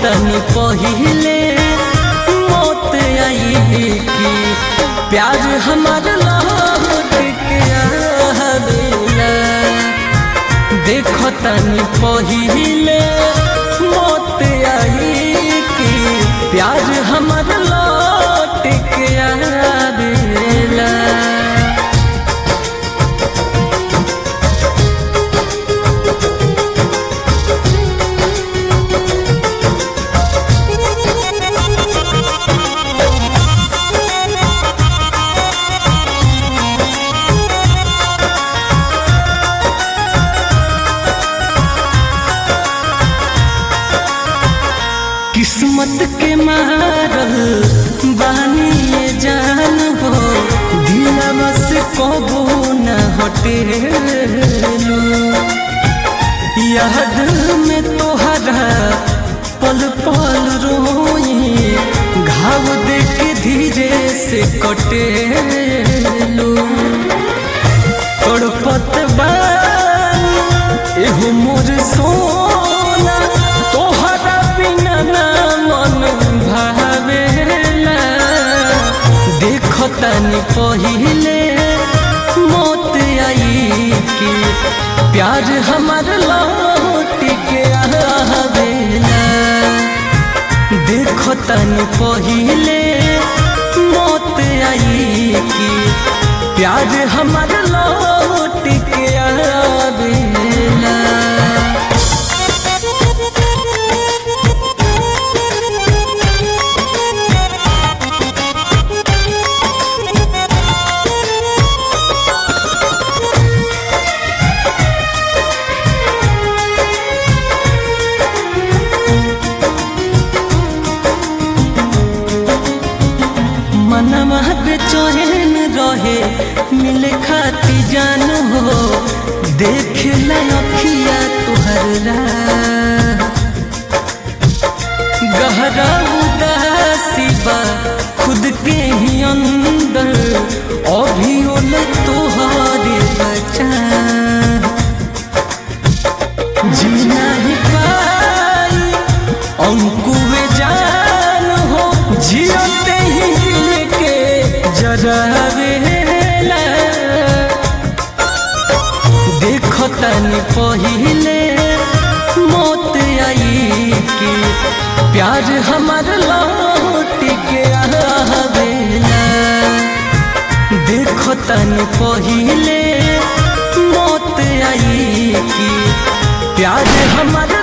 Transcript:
तनी पहिले मौत आई कि प्यार हमार लौट के आवेला देखो तनी पहिले मौत आई कि प्यार हमार लौट के आवेला किस्मत के मारल बानी ये जान हो दिलवा से कबो न हटेलू याद में तोहरा पल पल रोई घाव देख धीरे से कटेलू तड़पत बानी एहो मोर सोना तोहरा बिना ना मन भावेला देखो तनी पहिले मौत आई कि प्यार हमार लौट के आवेला देखो तनी पहिले मौत आई कि प्यार हमार लौट के आवेला मनवा बेचैन रहे मिले खाती जान हो देख लखिया तुहर राह। गहरा उदासी बा खुद के ही अंदर अभी ओल तोहरे बचा जीना ही पाई अंकुए जान हो जियते ही दिल के जरावेला देखो तनी पहिले मौत आई कि प्यार हमार लौट के आवेला देखो तनी पहिले मौत आई कि प्यार हमार